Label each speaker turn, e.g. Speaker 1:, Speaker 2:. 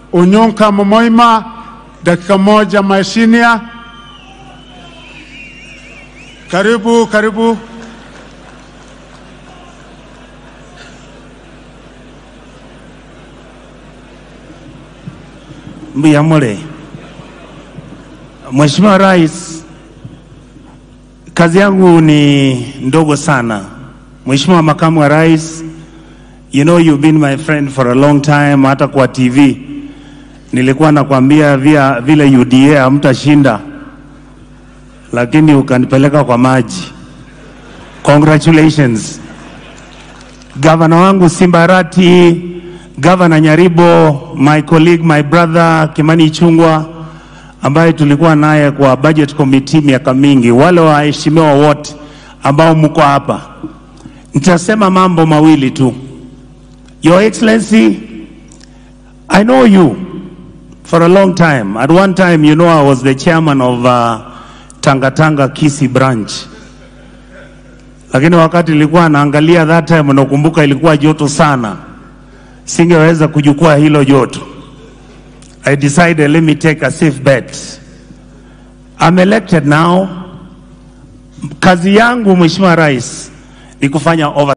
Speaker 1: Unyonka Momoima, dakika moja Maeshinia. Karibu, karibu.
Speaker 2: Mbiyamule. Mheshimiwa Rais, kazi yangu ni ndogo sana. Mheshimiwa Makamu wa Rais, you know you've been my friend for a long time, hata kwa TV nilikuwa nakwambia via vile UDA hamtashinda, lakini ukanipeleka kwa maji. Congratulations. Gavana wangu Simbarati, Gavana Nyaribo, my colleague, my brother Kimani Ichung'wah ambaye tulikuwa naye kwa budget committee miaka mingi, wale waheshimiwa wote ambao mko hapa, nitasema mambo mawili tu. Your Excellency, I know you for a long time. At one time, you know, I was the chairman of uh, Tanga Tanga Kisi branch lakini wakati nilikuwa naangalia that time, nakumbuka ilikuwa joto sana, singeweza kujukua hilo joto. I decided let me take a safe bet. I'm elected now. Kazi yangu Mheshimiwa Rais ni kufanya over